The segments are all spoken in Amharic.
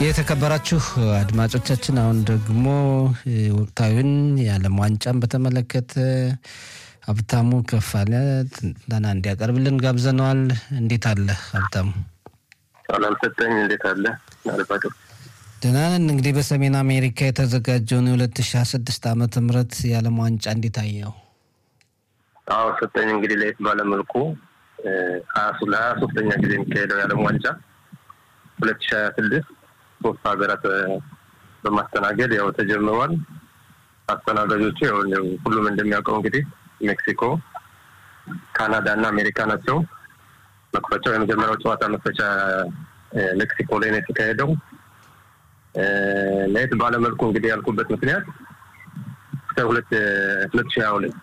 የተከበራችሁ አድማጮቻችን አሁን ደግሞ ወቅታዊን የዓለም ዋንጫን በተመለከተ ሀብታሙ ከፋለ ትንተና እንዲያቀርብልን ጋብዘነዋል። እንዴት አለ ሀብታሙ? ሰላም ሰጠኝ። እንዴት አለ አድማጮች? ደህና ነን። እንግዲህ በሰሜን አሜሪካ የተዘጋጀውን የ2026 ዓመተ ምህረት የዓለም ዋንጫ እንዴት አየው? አዎ ሰጠኝ። እንግዲህ ለየት ባለመልኩ ለሀያ ሶስተኛ ጊዜ የሚካሄደው የዓለም ዋንጫ ሁለት ሺ ሀያ ስድስት ሶስት ሀገራት በማስተናገድ ያው ተጀምሯል። አስተናጋጆቹ ያው ሁሉም እንደሚያውቀው እንግዲህ ሜክሲኮ፣ ካናዳ እና አሜሪካ ናቸው። መክፈቻው የመጀመሪያው ጨዋታ መክፈቻ ሜክሲኮ ላይ ነው የተካሄደው። ለየት ባለመልኩ እንግዲህ ያልኩበት ምክንያት እስከ ሁለት ሁለት ሺ ሀያ ሁለት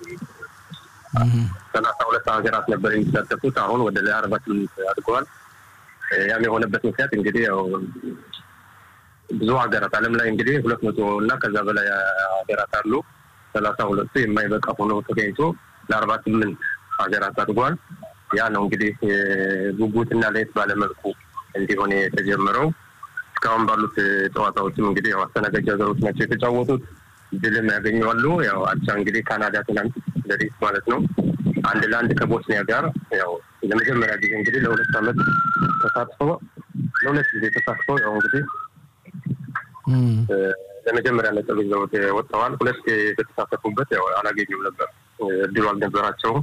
ሰላሳ ሁለት ሀገራት ነበር የሚሳተፉት አሁን ወደ አርባ ስምንት አድገዋል። ያም የሆነበት ምክንያት እንግዲህ ያው ብዙ ሀገራት ዓለም ላይ እንግዲህ ሁለት መቶ እና ከዛ በላይ ሀገራት አሉ። ሰላሳ ሁለቱ የማይበቃ ሆኖ ተገኝቶ ለአርባ ስምንት ሀገራት አድጓል። ያ ነው እንግዲህ ጉጉትና ለየት ባለመልኩ እንዲሆን የተጀመረው። እስካሁን ባሉት ጨዋታዎችም እንግዲህ ያው አስተናጋጅ ሀገሮች ናቸው የተጫወቱት። ድልም ያገኘዋሉ። ያው አቻ እንግዲህ ካናዳ ትናንት ለሪስ ማለት ነው አንድ ለአንድ ከቦስኒያ ጋር ያው ለመጀመሪያ ጊዜ እንግዲህ ለሁለት ዓመት ተሳትፎ ለሁለት ጊዜ ተሳትፎ ያው እንግዲህ ለመጀመሪያ ነጥብ ይዘው ወጥተዋል። ሁለት የተሳተፉበት ያው አላገኙም ነበር፣ እድሉ አልነበራቸውም።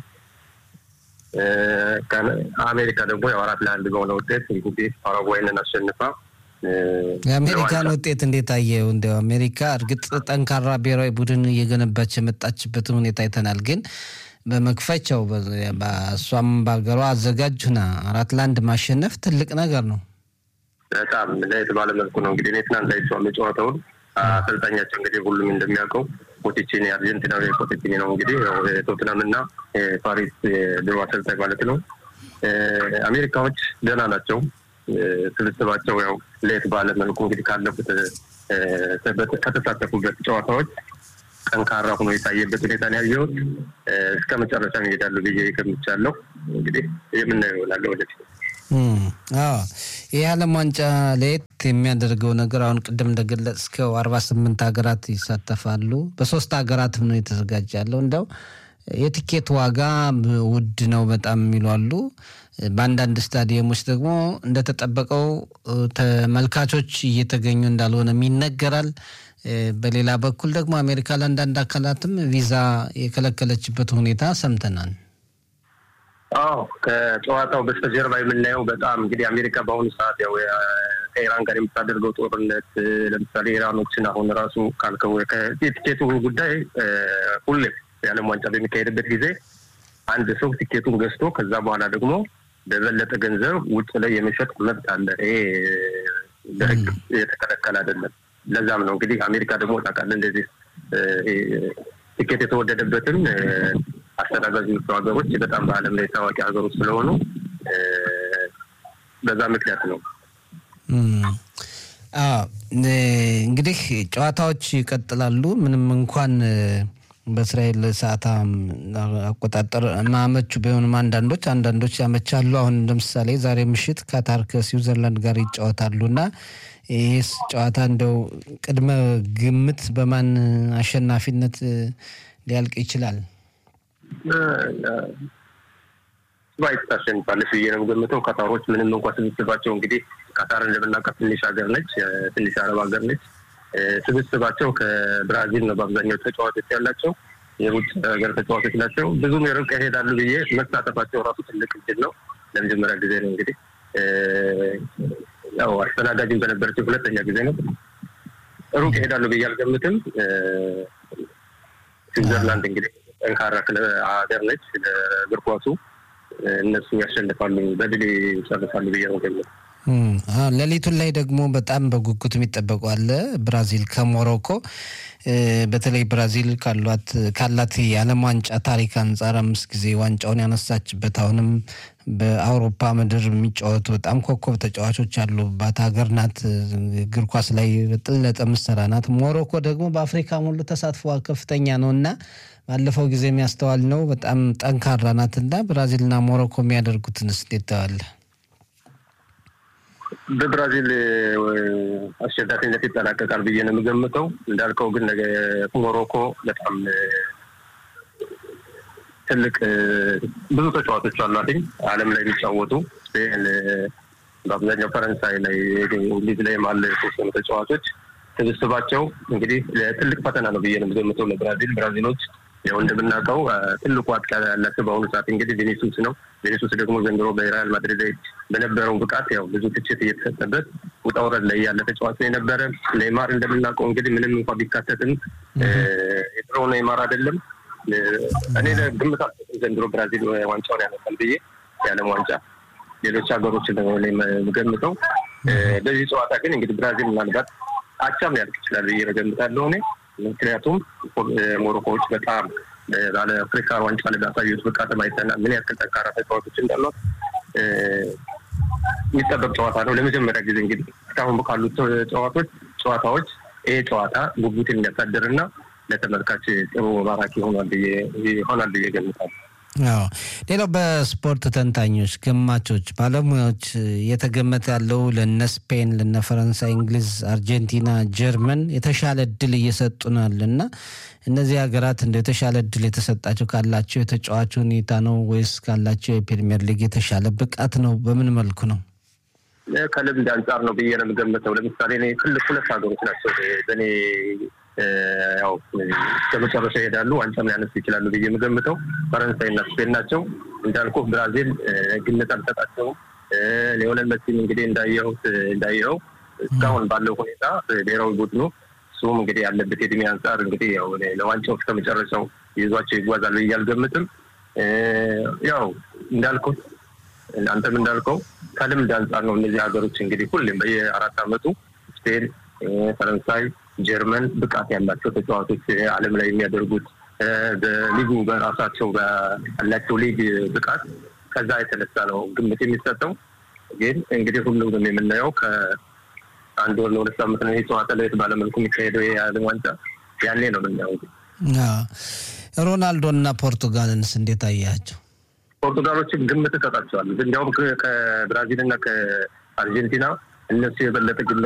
አሜሪካ ደግሞ ያው አራት ለአንድ በሆነ ውጤት እንግዲህ ፓራጓይንን አሸንፋ የአሜሪካን ውጤት እንዴት አየው? እንዲያው አሜሪካ እርግጥ ጠንካራ ብሔራዊ ቡድን እየገነባች የመጣችበትን ሁኔታ አይተናል። ግን በመክፈቻው እሷም በሀገሯ አዘጋጅ ሁና አራት ለአንድ ማሸነፍ ትልቅ ነገር ነው። በጣም ለየት ባለ መልኩ ነው እንግዲህ እኔ ትናንት አይቼዋለሁ ጨዋታውን። አሰልጣኛቸው እንግዲህ ሁሉም እንደሚያውቀው ፖቲቺኒ አርጀንቲናዊ ፖቲቺኒ ነው እንግዲህ የቶትናም እና የፓሪስ ድሮ አሰልጣኝ ማለት ነው። አሜሪካዎች ገና ናቸው። ስብስባቸው ያው ለየት ባለ መልኩ እንግዲህ ካለፉት ከተሳተፉበት ጨዋታዎች ጠንካራ ሆኖ የታየበት ሁኔታ ነው ያየሁት። እስከ መጨረሻ ይሄዳሉ ብዬ ገምቻለሁ። እንግዲህ የምናየው ይሆናል ወደፊት። ይህ ዓለም ዋንጫ ለየት የሚያደርገው ነገር አሁን ቅድም እንደገለጽከው አርባ ስምንት ሀገራት ይሳተፋሉ። በሶስት ሀገራትም ነው የተዘጋጀ ያለው እንደው የቲኬት ዋጋ ውድ ነው በጣም የሚሉ አሉ። በአንዳንድ ስታዲየሞች ደግሞ እንደተጠበቀው ተመልካቾች እየተገኙ እንዳልሆነም ይነገራል። በሌላ በኩል ደግሞ አሜሪካ ለአንዳንድ አካላትም ቪዛ የከለከለችበት ሁኔታ ሰምተናል። አዎ ከጨዋታው በስተጀርባ የምናየው በጣም እንግዲህ አሜሪካ በአሁኑ ሰዓት ያው ከኢራን ጋር የምታደርገው ጦርነት ለምሳሌ ኢራኖችን አሁን ራሱ ካልከው የቲኬቱ ጉዳይ ሁሌም የዓለም ዋንጫ በሚካሄድበት ጊዜ አንድ ሰው ቲኬቱን ገዝቶ ከዛ በኋላ ደግሞ በበለጠ ገንዘብ ውጭ ላይ የመሸጥ መብት አለ። ይሄ በሕግ የተከለከለ አይደለም። ለዛም ነው እንግዲህ አሜሪካ ደግሞ ታውቃለህ እንደዚህ ቲኬት የተወደደበትም አስተናጋጅ ሀገሮች በጣም በዓለም ላይ ታዋቂ ሀገሮች ስለሆኑ በዛ ምክንያት ነው። እንግዲህ ጨዋታዎች ይቀጥላሉ ምንም እንኳን በእስራኤል ሰዓት አቆጣጠር ማመቹ ቢሆንም አንዳንዶች አንዳንዶች ያመቻሉ። አሁን ለምሳሌ ዛሬ ምሽት ካታር ከስዊዘርላንድ ጋር ይጫወታሉ እና ይህስ ጨዋታ እንደው ቅድመ ግምት በማን አሸናፊነት ሊያልቅ ይችላል? ስዋይት ታሸንፋለች ብዬ ነው የምገምተው። ካታሮች ምንም እንኳ ስብስባቸው እንግዲህ ካታርን እንደምናውቃት ትንሽ ሀገር ነች፣ ትንሽ አረብ ሀገር ነች። ስብስባቸው ከብራዚል ነው በአብዛኛው ተጫዋቾች ያላቸው የውጭ ሀገር ተጫዋቾች ናቸው። ብዙም የርቅ ይሄዳሉ ብዬ መሳተፋቸው ራሱ ትልቅ እድል ነው። ለመጀመሪያ ጊዜ ነው እንግዲህ ያው አስተናጋጅም በነበረችው ሁለተኛ ጊዜ ነው። ሩቅ ይሄዳሉ ብዬ አልገምትም። ስዊዘርላንድ እንግዲህ ጠንካራ ሀገር ነች ለእግር ኳሱ። እነሱ ያሸንፋሉ፣ በድል ይጨርሳሉ ብዬ ነው ገምት ሌሊቱን ላይ ደግሞ በጣም በጉጉት የሚጠበቁ አለ ብራዚል ከሞሮኮ በተለይ ብራዚል ካሏት ካላት የዓለም ዋንጫ ታሪክ አንጻር አምስት ጊዜ ዋንጫውን ያነሳችበት አሁንም በአውሮፓ ምድር የሚጫወቱ በጣም ኮከብ ተጫዋቾች ያሉባት ሀገር ናት። እግር ኳስ ላይ በጥለጠ ምሰራ ናት። ሞሮኮ ደግሞ በአፍሪካ ሙሉ ተሳትፎ ከፍተኛ ነው እና ባለፈው ጊዜ የሚያስተዋል ነው በጣም ጠንካራ ናት እና ብራዚልና ሞሮኮ የሚያደርጉትን እንዴት ተዋለ? በብራዚል አሸናፊነት ይጠናቀቃል ብዬ ነው የምገምተው። እንዳልከው ግን ነገ ሞሮኮ በጣም ትልቅ ብዙ ተጫዋቾች አሏትኝ ዓለም ላይ የሚጫወቱ ስፔን፣ በአብዛኛው ፈረንሳይ ላይ እንግሊዝ ላይ አለ የተወሰኑ ተጫዋቾች ስብስባቸው እንግዲህ ትልቅ ፈተና ነው ብዬ ነው የምገምተው ለብራዚል። ብራዚሎች ያው እንደምናውቀው ትልቁ አጥቂ ያላቸው በአሁኑ ሰዓት እንግዲህ ቪኒሱስ ነው። ቪኒሱስ ደግሞ ዘንድሮ በሪያል ማድሪድ ላይ በነበረው ብቃት ያው ብዙ ትችት እየተሰጠበት ውጣ ውረድ ላይ ያለ ተጫዋች ነው የነበረ። ኔይማር እንደምናውቀው እንግዲህ ምንም እንኳ ቢካተትም የድሮ ኔይማር አይደለም። እኔ ግምት ዘንድሮ ብራዚል ዋንጫውን ያመጣል ብዬ የዓለም ዋንጫ ሌሎች ሀገሮችን የምገምተው። በዚህ ጨዋታ ግን እንግዲህ ብራዚል ምናልባት አቻም ሊያልቅ ይችላል ብዬ እገምታለሁ እኔ ምክንያቱም ሞሮኮዎች በጣም ባለ አፍሪካ ዋንጫ ላይ ባሳዩት ብቃት አይተናል ምን ያክል ጠንካራ ተጫዋቾች እንዳሏት የሚጠበቅ ጨዋታ ነው። ለመጀመሪያ ጊዜ እንግዲህ እስካሁን ካሉት ጨዋታዎች ጨዋታዎች ይሄ ጨዋታ ጉጉትን የሚያሳድርና ለተመልካች ጥሩ ማራኪ ይሆናል ብዬ ገምታለሁ። አዎ ሌላው በስፖርት ተንታኞች፣ ገማቾች፣ ባለሙያዎች እየተገመተ ያለው ለነ ስፔን፣ ለነ ፈረንሳይ፣ እንግሊዝ፣ አርጀንቲና፣ ጀርመን የተሻለ እድል እየሰጡናል እና እነዚህ ሀገራት እንደ የተሻለ እድል የተሰጣቸው ካላቸው የተጫዋች ሁኔታ ነው ወይስ ካላቸው የፕሪሚየር ሊግ የተሻለ ብቃት ነው? በምን መልኩ ነው? ከልምድ አንጻር ነው ብዬ ነው የምገምተው። ለምሳሌ እኔ ትልቅ ሁለት ሀገሮች ናቸው በእኔ ያው ከመጨረሻ ይሄዳሉ ዋንጫም ሊያነሱ ይችላሉ ብዬ የምገምተው ፈረንሳይ እና ስፔን ናቸው። እንዳልኩ ብራዚል ግምት አልሰጣቸውም። ሊዮኔል መሲም እንግዲህ እንዳየሁት እንዳየኸው እስካሁን ባለው ሁኔታ ብሔራዊ ቡድኑ እሱም እንግዲህ ያለበት የእድሜ አንጻር እንግዲህ ያው ለዋንጫው እስከ መጨረሻው ይዟቸው ይጓዛል ብዬ አልገምትም። ያው እንዳልኩት አንተም እንዳልከው ከልምድ አንጻር ነው እነዚህ ሀገሮች እንግዲህ ሁሌም በየአራት ዓመቱ ስፔን፣ ፈረንሳይ ጀርመን ብቃት ያላቸው ተጫዋቾች ዓለም ላይ የሚያደርጉት በሊጉ በራሳቸው ያላቸው ሊግ ብቃት ከዛ የተነሳ ነው ግምት የሚሰጠው። ግን እንግዲህ ሁሉም የምናየው ከአንድ ወር ለሁለት ሳምንት ነው ይህ ጨዋታ ለየት ባለመልኩ የሚካሄደው የዓለም ዋንጫ ያኔ ነው የምናየው። ሮናልዶ እና ፖርቱጋልንስ እንዴት አያቸው? ፖርቱጋሎችን ግምት እሰጣቸዋለሁ። እንዲያውም ከብራዚል እና ከአርጀንቲና እነሱ የበለጠ ግምት